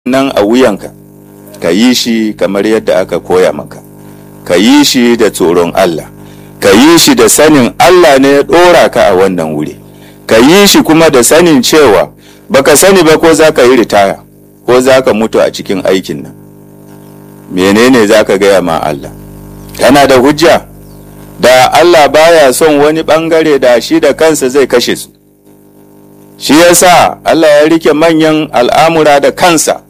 nan a wuyanka ka yi shi kamar yadda aka koya maka ka yi shi da tsoron Allah ka yi shi da sanin Allah ne ya ɗora ka a wannan wuri ka yi shi kuma da sanin cewa baka sani ba ko za ka yi ritaya ko za ka mutu a cikin aikin nan menene za ka gaya ma Allah kana da hujja da Allah baya son wani ɓangare da shi da kansa zai kashe su shi yasa Allah ya rike manyan al'amura da kansa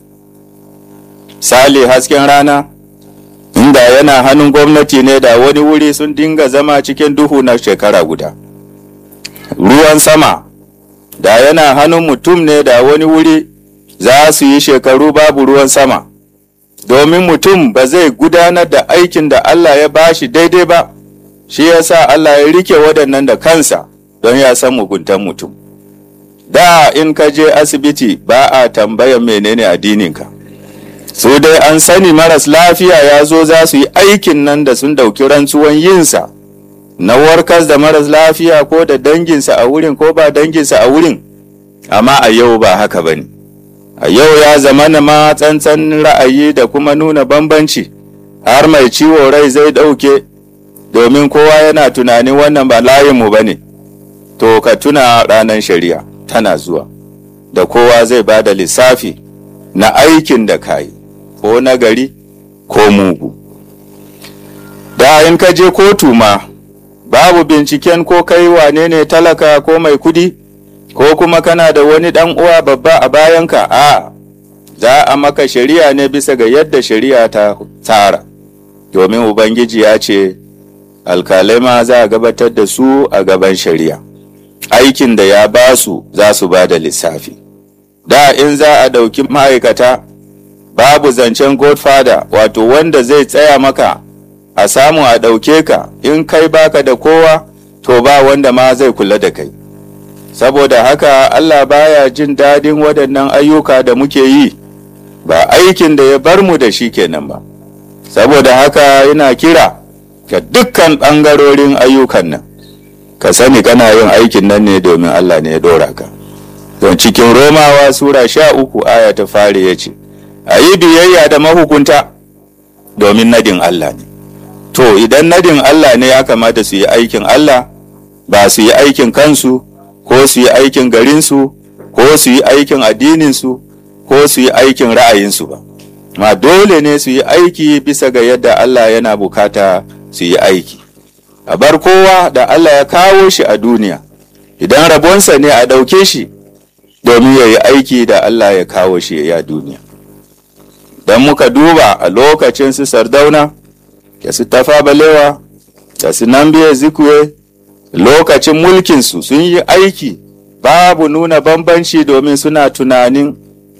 sale hasken rana inda yana hannun gwamnati ne da wani wuri sun dinga zama cikin duhu na shekara guda ruwan sama da yana hannun mutum ne da wani wuri za su yi shekaru babu ruwan sama domin mutum ba zai gudanar da aikin da Allah ya bashi daidai ba shi yasa Allah ya rike waɗannan da kansa don ya san muguntan mutum da in ka je asibiti ba a tambayan menene addininka su dai an sani maras lafiya ya zo za su yi aikin nan da sun dauki rantsuwan yinsa na warkas da maras lafiya ko da danginsa a wurin ko ba danginsa a wurin amma a yau ba haka ba ne a yau ya zama na ma tsantsan ra'ayi da kuma nuna bambanci har mai ciwo rai zai ɗauke domin kowa yana tunanin wannan ba layinmu ba ne to ka tuna ranar shari'a tana zuwa da kowa zai ba da lissafi na aikin da ka yi ko nagari ko mugu da in ka je kotu ma babu binciken ko kai wane ne talaka ko mai kudi ko kuma kana da wani dan uwa babba a bayanka a za a maka shari'a ne bisa ga yadda shari'a ta tsara domin ubangiji ya ce alkalai ma za a gabatar da su a gaban shari'a aikin da ya ba su za su ba da lissafi da in za a ɗauki ma'aikata babu zancen godfather wato wanda zai tsaya maka a samu a ɗauke ka in kai baka da kowa to ba wanda ma zai kula da kai saboda haka allah baya jin daɗin waɗannan ayyuka da muke yi ba aikin da ya bar mu da shi kenan ba saboda haka yana kira ga dukkan ɓangarorin ayyukan nan ka sani kana yin aikin nan ne domin allah ne ya ɗora ka don cikin romawa sura sha uku aya ta fari ya ce a yi biyayya da mahukunta domin nadin Allah ne. To, idan nadin Allah ne ya kamata su yi aikin Allah, ba su yi aikin kansu, ko su yi aikin garinsu, ko su yi aikin addininsu, ko su yi aikin ra'ayinsu ba. Ma dole ne su yi aiki bisa ga yadda Allah yana bukata su yi aiki. A bar kowa da Allah ya kawo shi a duniya, idan rabonsa ne a ɗauke shi, domin ya yi aiki da Allah ya kawo shi ya duniya. don muka duba a lokacin su sardauna da su tafa balewa da su nambiya zikuwe lokacin mulkinsu sun yi aiki babu nuna bambanci domin suna tunanin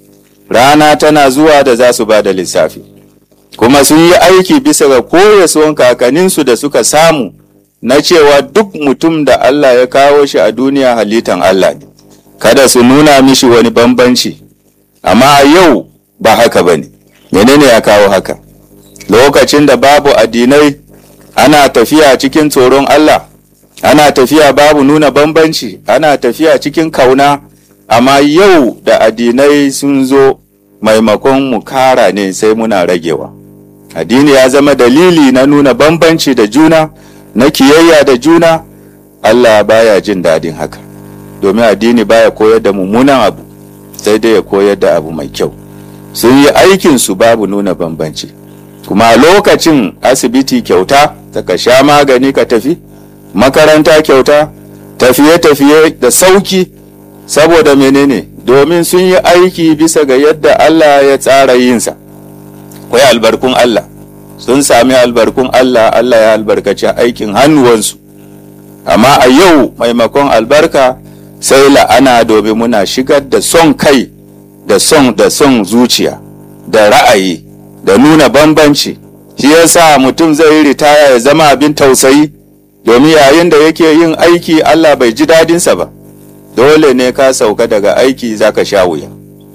rana tana zuwa da za su ba da lissafi kuma sun yi aiki bisa ga koyaswan kakanninsu da suka samu na cewa duk mutum da Allah ya kawo shi a duniya halittan Allah ne kada su nuna mishi wani bambanci amma yau ba haka ba ne menene ya kawo haka lokacin da babu addinai ana tafiya cikin tsoron Allah ana tafiya babu nuna bambanci ana tafiya cikin kauna amma yau da addinai sun zo maimakon mu kara ne sai muna ragewa addini ya zama dalili na nuna bambanci da juna na kiyayya da juna Allah baya jin daɗin haka domin addini baya koyar da mummunan abu sai dai ya koyar da abu mai kyau sun yi aikinsu babu nuna bambanci kuma a lokacin asibiti kyauta ka sha magani ka tafi makaranta kyauta tafiye-tafiye da sauki saboda menene domin sun yi aiki bisa ga yadda Allah ya tsara yinsa kwai albarkun Allah sun sami albarkun Allah Allah ya albarkaci aikin hannuwansu amma a yau maimakon albarka sai la'ana domin muna shigar da son kai da son da son zuciya da ra'ayi da nuna bambanci shi yasa mutum zai yi ritaya ya zama abin tausayi domin yayin da yake yin aiki Allah bai ji dadinsa ba dole ne ka sauka daga aiki zaka sha wuya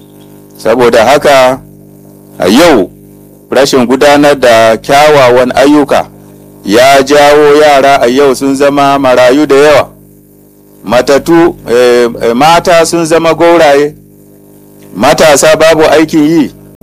saboda haka a yau rashin gudanar da kyawawan ayyuka ya jawo yara a yau sun zama marayu da yawa matatu eh, eh, mata sun zama gauraye matasa babu aikin yi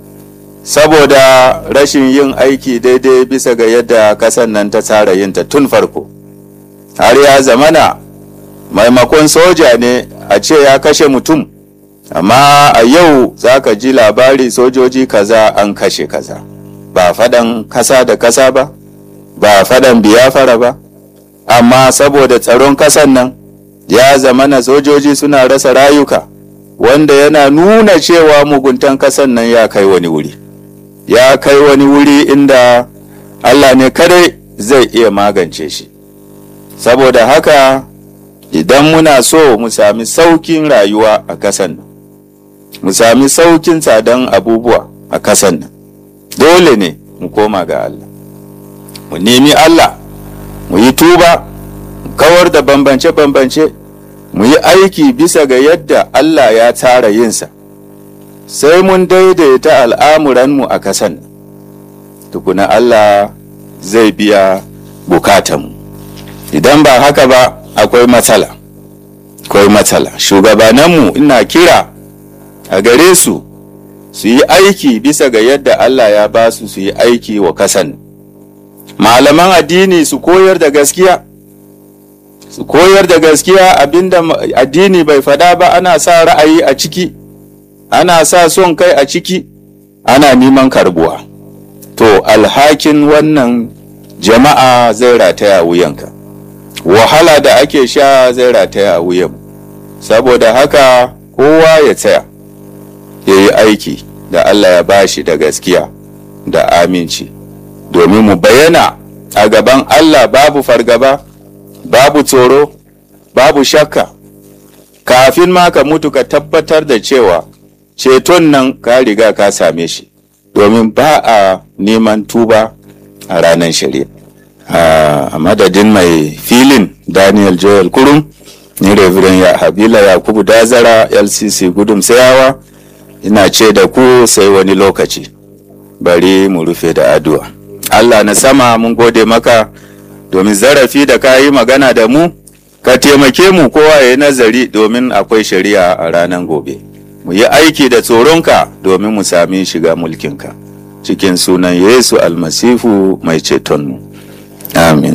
saboda rashin yin aiki daidai bisa ga yadda kasan nan ta tsara yinta tun farko har ya zamana maimakon soja ne a ce ya kashe mutum amma a yau za ka ji labari sojoji kaza an kashe kaza ba faɗan kasa da kasa ba ba faɗan biyafara ba amma saboda tsaron kasan nan ya zamana sojoji suna rasa rayuka wanda yana nuna cewa muguntan kasan nan ya kai wani wuri ya kai wani wuri inda allah ne kadai zai iya magance shi saboda haka idan muna so mu sami saukin rayuwa a kasan nan mu sami saukin tsadan abubuwa a kasan nan dole ne mu koma ga Allah mu nemi Allah mu yi tuba mu kawar da bambance-bambance mu yi aiki bisa ga yadda Allah ya tsara yinsa sai mun daidaita al'amuranmu a kasan tukuna Allah zai biya bukatanmu idan ba haka ba akwai matsala akwai matsala shugabananmu ina kira a gare su su yi aiki bisa ga yadda Allah ya ba su su yi aiki wa kasan malaman addini su koyar da gaskiya su koyar da gaskiya abinda addini bai fada ba ana sa ra'ayi a ciki ana sa son kai a ciki ana neman karbuwa to alhakin wannan jama'a zai rataya wuyanka wahala da ake sha zai rataya a wuyan saboda haka kowa ya tsaya ya yi aiki da Allah ya bashi da gaskiya da aminci domin mu bayyana a gaban Allah babu fargaba babu tsoro babu shakka kafin ma ka mutu ka tabbatar da cewa ceton nan ka riga ka same shi domin ba a neman tuba a ranar shari'a a madadin mai filin daniel joel kurum ni reverend ya habila yakubu dazara lcc gudun sayawa ina ce da ku sai wani lokaci bari mu rufe da addu'a allah na sama mun gode maka domin zarafi da ka yi magana da mu ka taimake mu kowa ya yi nazari domin akwai shari'a a ranar gobe mu yi aiki da tsoronka domin mu sami shiga mulkinka cikin sunan yesu almasifu mai cetonmu amin